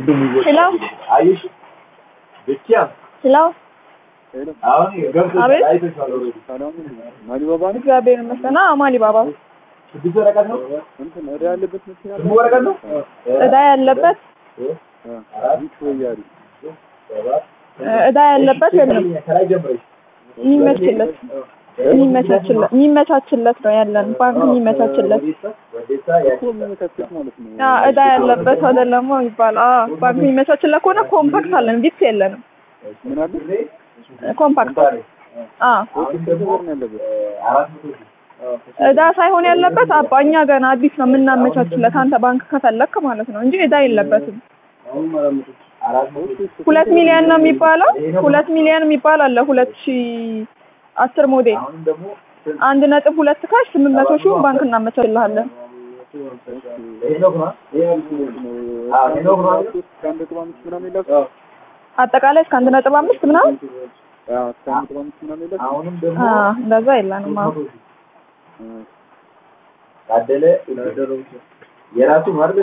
ሄሎ አየሽ ብቻ ሄሎ አሁን ገብቶ አቤት። አይተሽዋል ኦልሬዲ ማሊባባ ነው እግዚአብሔር ይመስገን። አዎ ማሊ ባባ ስድስት ወረቀት ነው እንትን እዳ ያለበት መኪና ስሙ ወረቀት ነው እዳ ያለበት ቢች ወያሪ እዳ ያለበት የለም ከላይ ጀምረሽ የሚመችለት የሚመቻችለት የሚመቻችለት ነው ያለን ባንክ የሚመቻችለት ወዴታ እኮ የሚመቻቸት ማለት ነው አ እዳ ያለበት አይደለም ይባል አ ባንክ የሚመቻችለት ከሆነ ኮምፓክት አለን ቪፕስ የለንም ምን አለ ኮምፓክት አ አሁን ደግሞ ነው ያለበት አራት መቶ እዳ ሳይሆን ያለበት አባ እኛ ገና አዲስ ነው የምናመቻችለት አንተ ባንክ ከፈለክ ማለት ነው እንጂ እዳ የለበትም አራት መቶ ሁለት ሚሊዮን ነው የሚባለው ሁለት ሚሊዮን የሚባል አለ ሁለት ሺ አስር ሞዴል አሁንም ደግሞ አንድ ነጥብ ሁለት ካሽ ስምንት መቶ ሺውን ባንክ እናመቻችልሃለን ሄኖክ ነው አዎ ሄኖክ ነው አይደል? ከአንድ ነጥብ አምስት ምናምን የላችሁ አጠቃላይ እስከ አንድ ነጥብ አምስት ምናምን እስከ አንድ ነጥብ አምስት ምናምን የላችሁ አሁንም ደግሞ አ እንደዛ የለንም አዎ ታደለ የራሱ ማለት